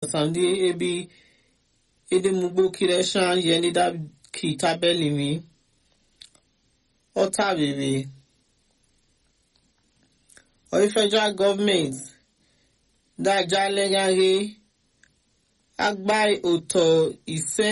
sandi ebi edemugbo kireshan yenida ki tabelimi ọta bebe oyi federal government dájá lẹ́gàgé agbá òtò ìsẹ́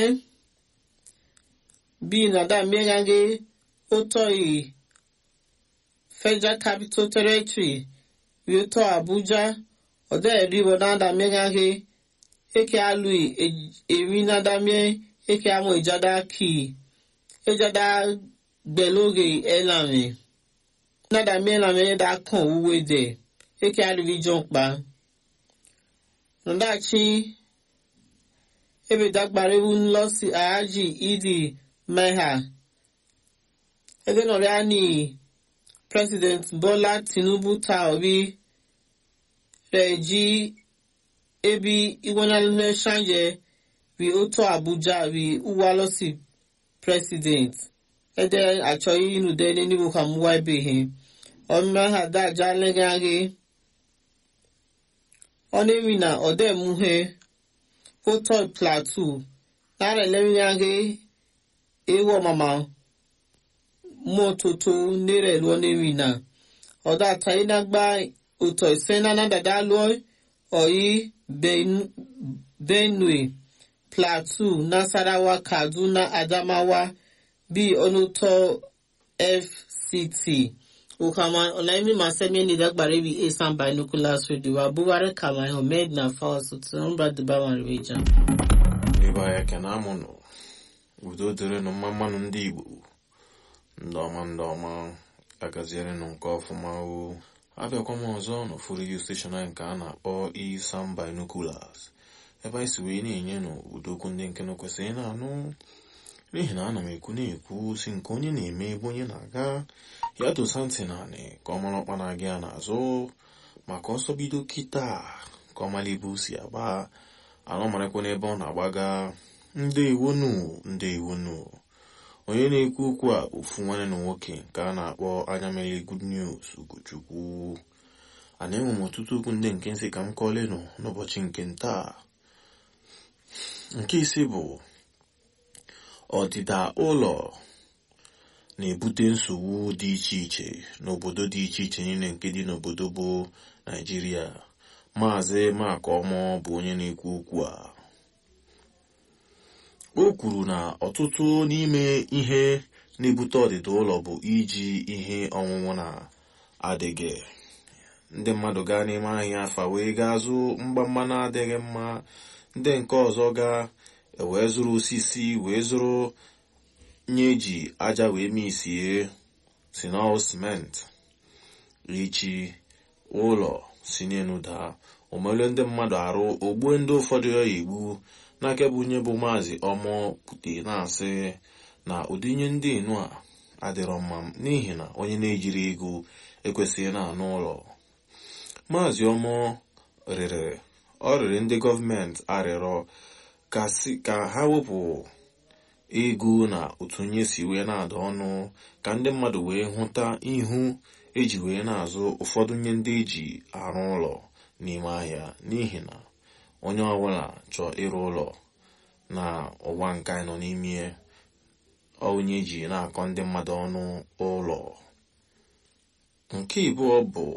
bí nàdá mẹ́gàgé ó tọ́ yìí federal capital territory bí ó tọ́ abuja ọ̀dọ́ ẹ̀rí bọ̀ nàdá mẹ́gàgé eke alui èmi nàdá mẹ́ eke amọ̀ ìjádá kì í ìjádá gbẹ̀lóge ẹ̀làmì nàdá mẹ́làmì ẹ̀dá kàn wúwe dẹ̀ eke alui jọ̀ pa nọdachi ebe dagbarewu nlọsi ahaji idi meha ebe nọrịa ni president bola tinubu ta obi reji ebi iwenalime shanje bi oto abuja bi uwalosi president ede achọghị inude n'enigbo ka mụwa ebeghị ọmụme ha daja legaghi ọnẹ́rì na ọ̀dẹ́ muhe kótó plateau lára ẹlẹ́rìnàgé ewu ọmọọmọ mọ́tótó nírẹ̀ lọ́nẹ́rì na ọ̀dà àtàyínágbá òtọ̀ ìsẹ́nà dàdá lọ́ ọ̀yí benue plateau nasarawa kaduna adamawa bí ọ̀nùtọ̀ fct ukama olaimi masemi ni dagbare bi esan binoculars radio abubakar kama ahmed na fawas tụrụmba dubawa reja ebe anyị ekene amụnụ udo dịrịnụ mma mmanụ ndị igbo ndị ọma ndị ọma agazierenụ nke ọfụma o abịakwa m ọzọ n'ofu redio steshọn anyị nke a na-akpọ isan binoculars ebe anyị si wee na-enye nụ udokwu ndị nke kwesịrị na-anụ n'ihi na ana m ekwu na-ekwu si nke onye na-eme ebe onye na-aga ya dosa ntị naanị ka ọ mara ọkpa na-aga ya n'azụ maka ọsọ bido kịta ka ọ mara ebe o si agba anọ marakwa n'ebe ọ na-agbaga ndewonu ndewonu onye na-ekwu okwu a ofu nwanne na nwoke nke a na-akpọ anya mere good news ugochukwu ana enwe m ọtụtụ okwu ndị nke nsị ka m kọọlenụ n'ụbọchị nke ntaa nke isi bụ ọdịda ụlọ na-ebute nsogbu dị iche iche n'obodo dị iche iche niile nke dị n'obodo bụ naijiria maazị makọmọ bụ onye na-ekwu okwu a o kwuru na ọtụtụ n'ime ihe na-ebute ọdịda ụlọ bụ iji ihe ọṅụṅụ na-adịghị ndị mmadụ gaa n'ime ahịa afa wee gaa zụ mgbamgba na-adịghị mma ndị nke ọzọ gaa wee zụrụ osisi wee zụrụ nye eji aja wee misie sinol simenti richi ụlọ si n'elu daa omele ndị mmadụ arụ ogbue ndị ụfọdụ ya egbu n'aka bụ onye bụ maazị ọmọ pute na-asị na ụdị ihe ndị enu a adịrọ mma n'ihi na onye na-ejiri ego ekwesịghị na-anụ ụlọ maazị ọmọ rịrị ọ rịrị ndị gọọmenti arịrọ ka ha wepụ ego na otu onye si wee na-ada ọnụ ka ndị mmadụ wee hụta ihu eji wee na-azụ ụfọdụ nye ndị eji arụ ụlọ n'ime ahịa n'ihi na onye ọbụla chọọ ịrụ ụlọ na ụwa nke anyị nọ n'ime onye eji na-akọ ndị mmadụ ọnụ ụlọ nke ịbụọ bụ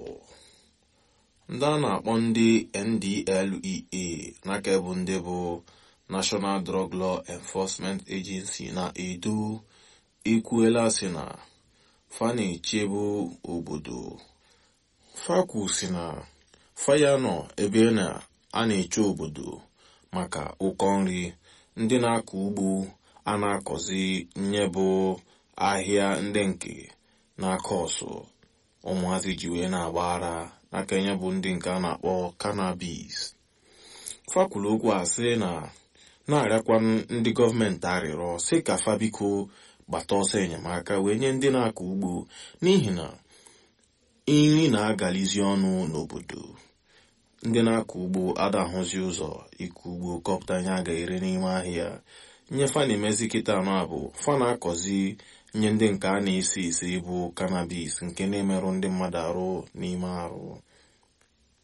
ndị a na-akpọ ndị ndlea n'aka bụ ndị bụ national drug law enforcement agency na edo ekwuela si na fa na-echebu obodo fakwu si na faya nọ ebe na a na-eche obodo maka ụkọ nri ndị na-akọ ugbo a na-akọzi nye bụ ahịa ndị nke na-akọ ọsụ ụmụazị ji wee na-agbara n'aka nye bụ ndị nke a na-akpọ cannabis fakwuru okwu a sị na na-arịakwa ndị gọọmenti arịrọ sị ka fabiko gbata ọsọ enyemaka wee nye ndị na-akọ ugbo n'ihi na nri na-agalizi ọnụ n'obodo ndị na-akọ ugbo adahụzi ụzọ ịkọ ugbo kọpụta anya ga-ere n'ime ahịa nye fa na-emezi kịta anọ a bụ fa na-akọzi nye ndị nke a na-ese ese bụ cannabis nke na-emerụ ndị mmadụ arụ n'ime arụ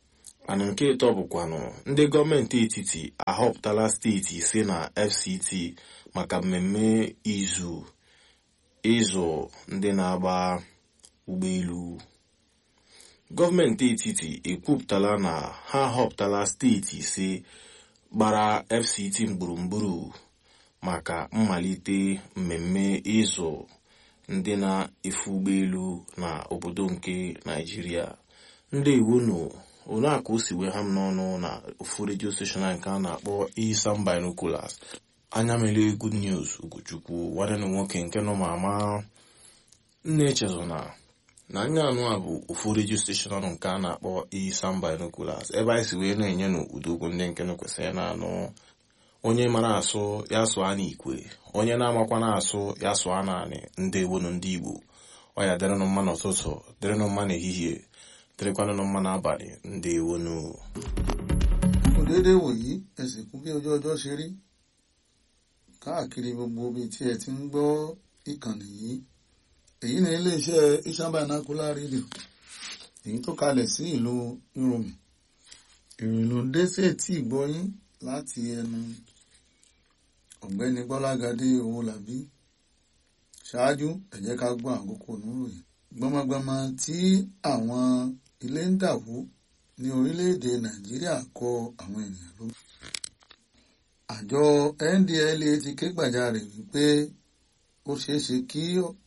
mana nke ịtọ bụkwanụ ndị gọọmenti etiti ahọpụtala steeti ise na fct maka mmemme izu ịzụ ndị na-agba ụgbọelu gọọmenti etiti ekwupụtala na ha ahọpụtala steeti ise gbara fct gburugburu maka mmalite mmemme ịzụ ndị na-efe ụgbọelu na obodo nke naijiria ndị iwunu onaaka o si wee ha m n'ọnụ na ofu redio steshọn nke a na-akpọ Isam Binoculars anya mere good news Ugochukwu nwanne na nwoke nke nọ ma ama nna echezona na anya anụ a bụ ofu redio steshọn nke a na-akpọ Isam Binoculars ebe anyị si wee na-enye n'ụdokwu ndị nke kwesịrị na-anụ onye mara asụ ya sụọ n'ikwe onye na-amakwa na-asụ ya sụọ naanị ndị ewonu ndị Igbo ọ ya dịrịnụ mma n'ụtụtụ dịrịnụ mma n'ehihie dịrịkwanụ mma n'abalị ndị ewonu kò déédé wòyí ẹ sì kú bí ojú ọjọ́ ṣe rí káàkiri gbogbo ibi tí ẹ ti ń gbọ́ ìkànnì yìí èyí ni iléeṣẹ́ Isam Binocular Radio èyí tó kalẹ̀ sí ìlú Ìròmì ìròyìn ló dé sí etí ìgbọ́yín láti ẹnu ọ̀gbẹ́ni Gbọ́lágadé Owólabí ṣáájú ẹ jẹ́ ká gbọ́ àkókò níròyìn gbọmọgbọmọ tí àwọn ilé ń dàwó ní orílẹ̀-èdè nàìjíríà kọ àwọn ènìyàn ló. àjọ ndla ti ké gbàjarè wípé ó ṣeé ṣe kí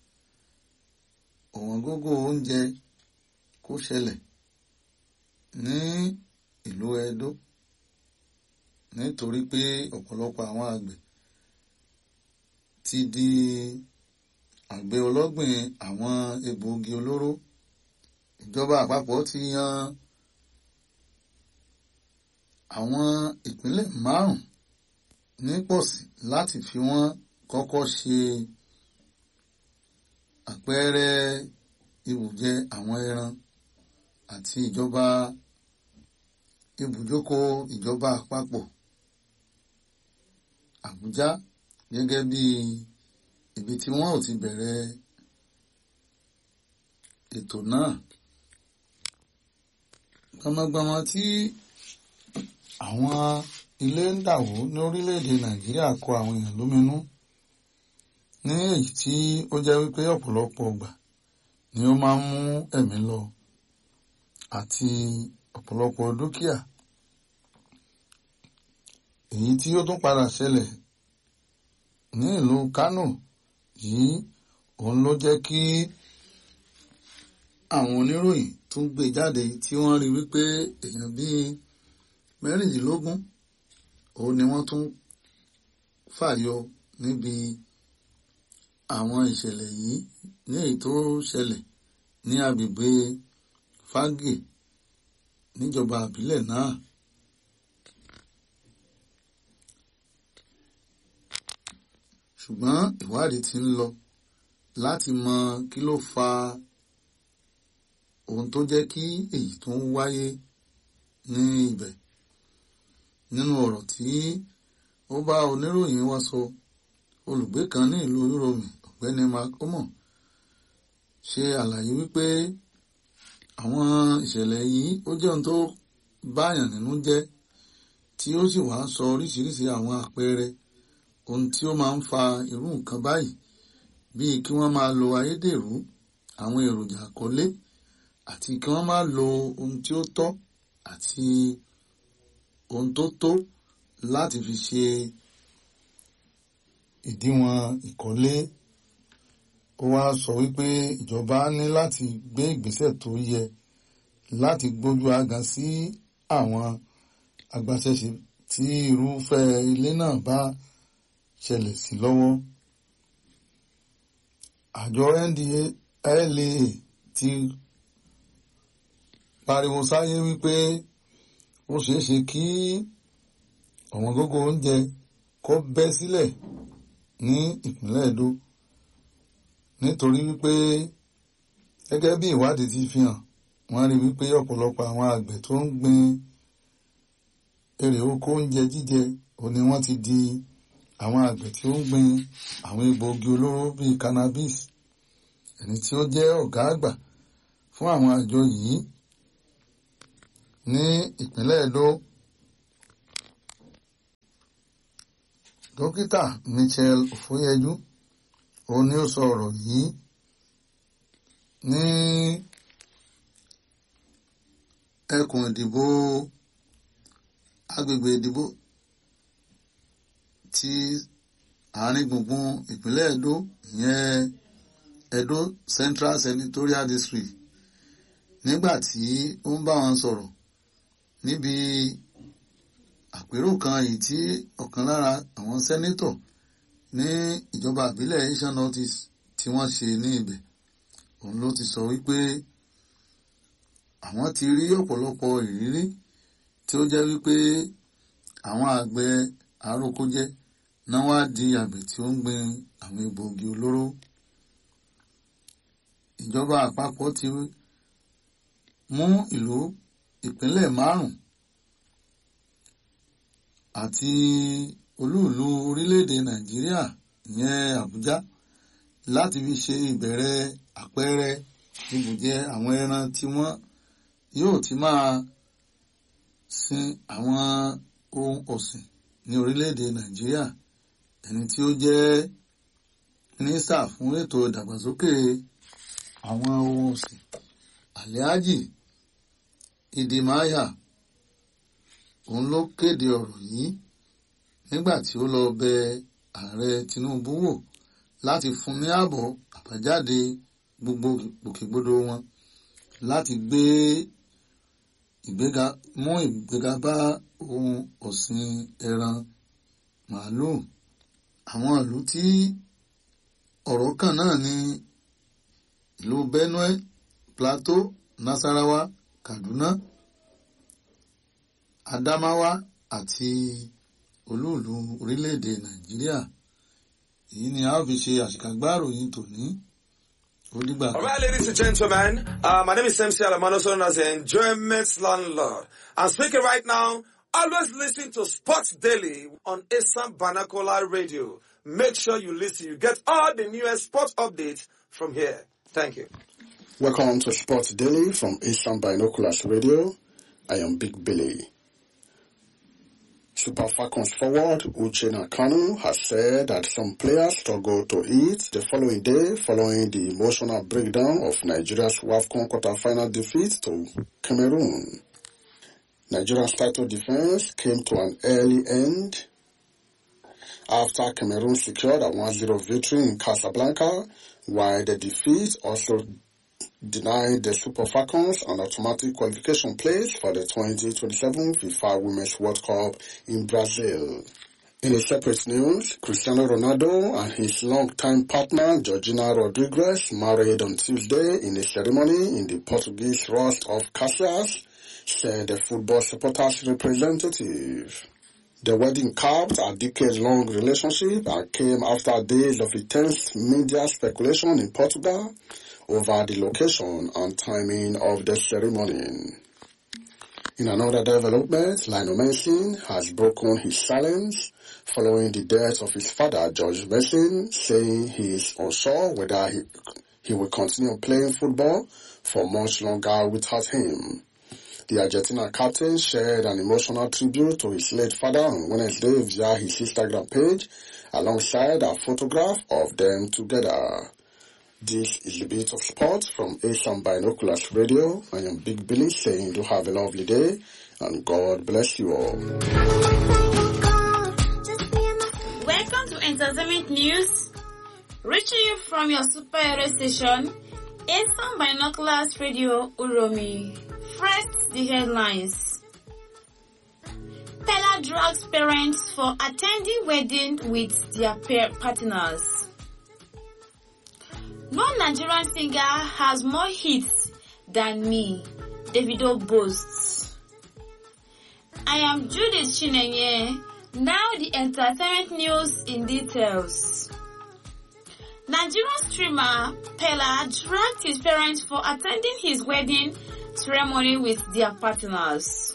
ọ̀wọ́n gógó oúnjẹ kó ṣẹlẹ̀ ní ìlú edo nítorí pé ọ̀pọ̀lọpọ̀ àwọn àgbẹ̀ ti di àgbẹ̀ ọlọ́gbìn àwọn egbòogi olóró ìjọba àpapọ̀ ti yan àwọn ìpínlẹ̀ márùn ní pọ̀sí láti fi wọ́n kọ́kọ́ ṣe àpẹẹrẹ ibùjẹ àwọn ẹran àti ìjọba ibùjókòó ìjọba àpapọ̀ Àbújá gẹ́gẹ́ bí ibi tí wọ́n ò ti bẹ̀rẹ̀ ètò náà gbọmọgbọmọ tí àwọn ilé ń dàwó ní orílẹ̀-èdè Nàìjíríà kọ àwọn èèyàn lóminú ní èyí tí ó jẹ́ wípé ọ̀pọ̀lọpọ̀ ọgbà ni ó máa ń mú ẹ̀mí lọ àti ọ̀pọ̀lọpọ̀ dúkìá èyí tí ó tún padà ṣẹlẹ̀ ní ìlú Kánò yìí òun ló jẹ́ kí àwọn oníròyìn tún gbé jáde tí wọ́n rí wípé èèyàn bíi mẹ́rìndínlógún òun ni wọ́n tún fàyọ níbi àwọn ìṣẹ̀lẹ̀ yìí ní èyí tó ṣẹlẹ̀ ní agbègbè Fágè níjọba àbílẹ̀ náà. ṣùgbọ́n ìwádìí ti ń lọ láti mọ kí ló fa ohun tó jẹ́ kí èyí tó ń wáyé ní ibẹ̀ nínú ọ̀rọ̀ tí ó bá oníròyìn wa sọ olùgbé kan ní ìlú Ìròmì ọ̀gbẹ́ni makomo ṣe àlàyé wípé àwọn ìṣẹ̀lẹ̀ yìí ó jẹ́ ohun tó báyàn nínú jẹ́ tí ó sì wá sọ oríṣiríṣi àwọn àpẹẹrẹ ohun tí ó máa ń fa irú nǹkan báyìí bíi kí wọ́n máa lo ayédèrú àwọn èròjà àkọlé àti kí wọ́n máa lo ohun tí ó tọ́ àti ohun tó tó láti fi ṣe ìdíwọ̀n ìkọ́lé ó wá sọ wípé ìjọba ní láti gbé ìgbésẹ̀ tó yẹ láti gbójú agan sí àwọn agbaṣẹ́ṣe tí irúfẹ́ ilé náà bá ṣẹlẹ̀ sí lọ́wọ́. àjọ NDLEA ti pariwo sáyé wípé ó ṣeé ṣe kí ọ̀wọ́n gógó oúnjẹ kó bẹ́ sílẹ̀ ní ìpínlẹ̀ Edo nítorí wípé gẹ́gẹ́ bí ìwádìí ti fi hàn wọ́n rí wípé ọ̀pọ̀lọpọ̀ àwọn àgbẹ̀ tó ń gbin èrè oko oúnjẹ jíjẹ òní wọ́n ti di àwọn àgbẹ̀ tí ó ń gbin àwọn egbòogi olóró bíi cannabis ẹni tí ó jẹ́ ọ̀gá àgbà fún àwọn àjọ yìí ní ìpínlẹ̀ Edo dókítà Michel Ofoyeju òun ni ó sọ ọ̀rọ̀ yìí ní ẹkùn ìdìbò agbègbè ìdìbò ti àárín gbùngbùn ìpínlẹ̀ Edo ìyẹn Edo Central Senatorial District nígbà tí ó ń bá wọn sọ̀rọ̀ níbi àpérò kan èyí tí ọ̀kan lára àwọn sẹ́nétọ̀ ní ìjọba ìbílẹ̀ Asian Northeast tí wọ́n ṣe ní ibẹ̀ òun ló ti sọ wípé àwọn ti rí ọ̀pọ̀lọpọ̀ ìrírí tí ó jẹ́ wípé àwọn àgbẹ̀ arókójẹ́ náà wá di àgbẹ̀ tí ó ń gbin àwọn egbòogi olóró ìjọba àpapọ̀ ti mú ìlú ìpínlẹ̀ márùn àti olúùlú orílẹ̀-èdè Nàìjíríà ìyẹn Àbújá láti fi ṣe ìbẹ̀rẹ̀ àpẹẹrẹ ibùjẹ àwọn ẹran tí wọ́n yóò ti máa sin àwọn ohun ọ̀sìn ní orílẹ̀-èdè Nàìjíríà ẹni tí ó jẹ́ mínísítà fún ètò ìdàgbàsókè àwọn ohun ọ̀sìn Alhaji Idimaya òun ló kéde ọ̀rọ̀ yìí nígbà tí ó lọ bẹ ààrẹ Tinubu wò láti fún ní ààbọ̀ àbájáde gbogbo gbòkègbodò wọn láti gbé ìgbéga mú ìgbéga bá ohun ọ̀sìn ẹran màálùú àwọn ìlú tí ọ̀rọ̀ kàn náà ní ìlú Benue Plateau Nasarawa Kaduna Adamawa àti olúùlú orílẹ̀-èdè Nàìjíríà èyí ni a ó fi ṣe àṣìkàgbá ìròyìn tòní ó dìgbà All right, ladies and gentlemen, uh, my name is MC Alamano, known as the Enjoyment Landlord. I'm speaking right now. Always listen to Sports Daily on Assam Banakola Radio. Make sure you listen. You get all the newest sports updates from here. Thank you. Welcome to Sports Daily from Asian Binoculars Radio. I am Big Billy. Super Falcons forward Uche Nakanu has said that some players struggle to eat the following day following the emotional breakdown of Nigeria's WAFCON quarter-final defeat to Cameroon. Nigeria's title defense came to an early end after Cameroon secured a 1-0 victory in Casablanca, while the defeat also denied the Super Falcons an automatic qualification place for the 2027 FIFA Women's World Cup in Brazil. In a separate news, Cristiano Ronaldo and his longtime partner Georgina Rodriguez married on Tuesday in a ceremony in the Portuguese Rust of Caxias, said the football supporters representative. The wedding capped a decade-long relationship and came after days of intense media speculation in Portugal over the location and timing of the ceremony. In another development, Lionel Messi has broken his silence following the death of his father, George Messi, saying he is unsure whether he, he will continue playing football for much longer without him. The Argentina captain shared an emotional tribute to his late father on Wednesday via his Instagram page alongside a photograph of them together. This is the bit of sport from Asian Binoculars Radio. I am Big Billy saying do have a lovely day and God bless you all. Welcome to Entertainment News. Reaching you from your superhero station, Asian Binoculars Radio Uromi. First, the headlines. Pella drugs parents for attending wedding with their pair partners. No Nigerian singer has more hits than me, Davido boasts. I am Judith Chinenye. Now the entertainment news in details. Nigerian streamer Pella dragged his parents for attending his wedding ceremony with their partners.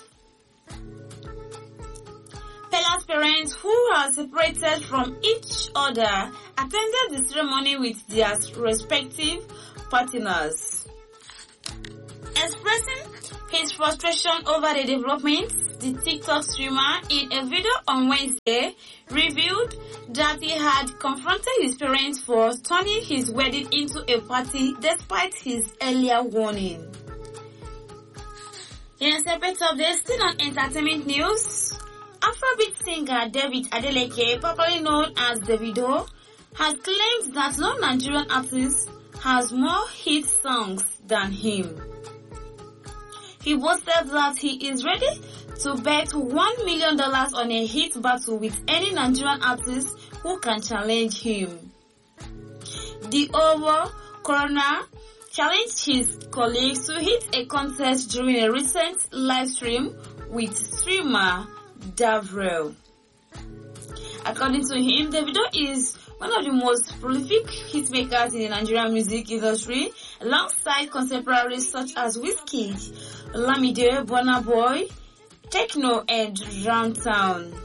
Pella's parents, who are separated from each other, attended the ceremony with their respective partners. Expressing his frustration over the developments, the TikTok streamer in a video on Wednesday revealed that he had confronted his parents for turning his wedding into a party despite his earlier warning. In a separate update, still on entertainment news, Afrobeat singer David Adeleke, popularly known as Davido, has claimed that no Nigerian artist has more hit songs than him. He boasted that he is ready to bet $1 million on a hit battle with any Nigerian artist who can challenge him. The Owo coroner challenged his colleagues to hit a contest during a recent live stream with streamer Davrel. According to him, Davido is one of the most prolific hitmakers in the Nigerian music industry, alongside contemporaries such as Wizkid, Lamide, Burna Boy, Techno, and Ramtown.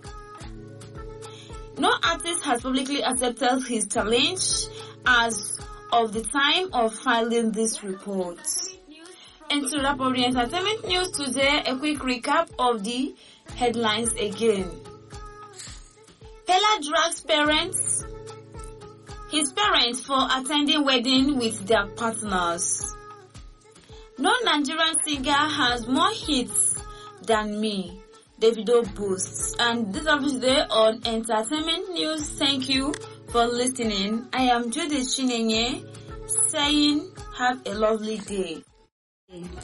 No artist has publicly accepted his challenge as of the time of filing this report. And to wrap up the entertainment news today, a quick recap of the headlines again. Pella drags parents, his parents for attending wedding with their partners. No Nigerian singer has more hits than me. Davido boasts. And this is today on Entertainment News. Thank you for listening. I am Judith Chinenye saying have a lovely day.